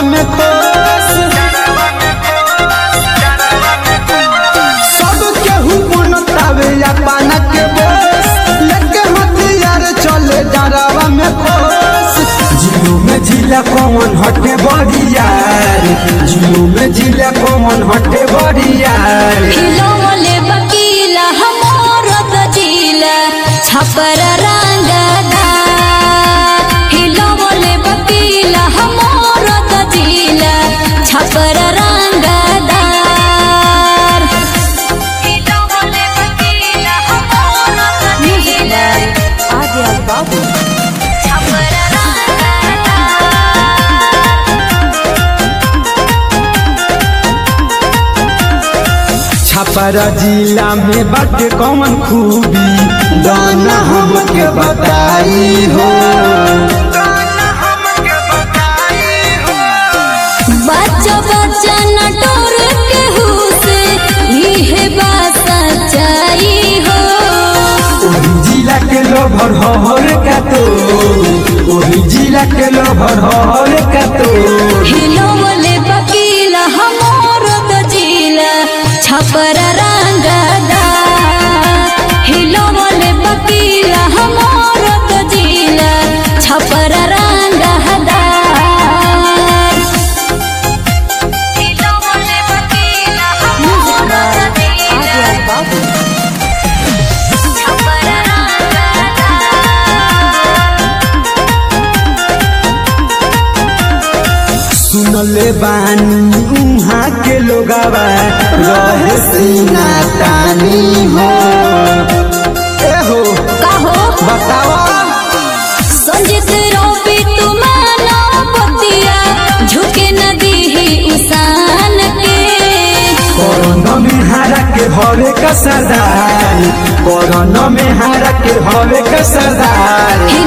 में खोस सब केहू बनतावे अपन के बोस लेके हथियार चले डरावा में खोस जियो में जिला कौन हटे बड़ियार जियो में जिला कौन हटे बड़ियार खिलौले बकीला हमर दजीला छपर रंगदा खिलौले बकीला हमर दजीला छपर रंगदा खिलौले बकीला हमर दजीला आगे बाबू छपर रंगदा छपरा जिला में बाटे कौन खूबी दाना हमके बताई हो बच्चा बच्चा नटोर के हुसे इहे बात सच्चाई हो ओही जिला के लोभर हर का तो ओही जिला के लोभर हर का तो हिलो बोले बकीला हमर दजीला छपर रंगदा हिलो बोले बकीला हमर दजीला छपर रंगदा हिलो बोले बकीला हमर दजीला बाबू छपर रंगदा सुनले बानी उहाँ के लोगावा रहे सीना तानी हो ए हो कहो बतावा संजित रोपी तुम्हारा पतिया झुके नदी ही इंसान के कोरोना में हारा के हवे का सरदार कोरोना में हारा के हवे का सरदार हिलो